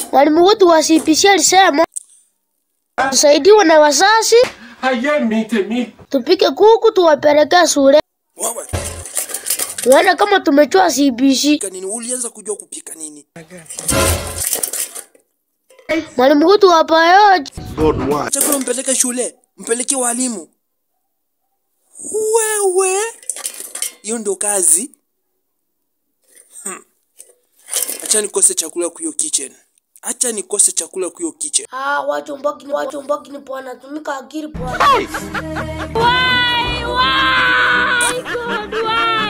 Mwalimu wetu wa CPC alisema tusaidiwe na wazazi, Aye, mite, mite. tupike kuku tuwapelekee shule, Wewe tuone kama tumechua CPC. pika nini? Ulianza kujua kupika nini? Mwalimu wetu wa biology Chakula mpeleke shule, mpeleke walimu. Wewe hiyo ndo kazi. Hmm. Acha nikose chakula kwa hiyo kitchen. Acha nikose chakula kwa hiyo kitchen. Ah, watu mbaki ni watu mbaki ni bwana, tumika akili bwana. Why? Why? God, why?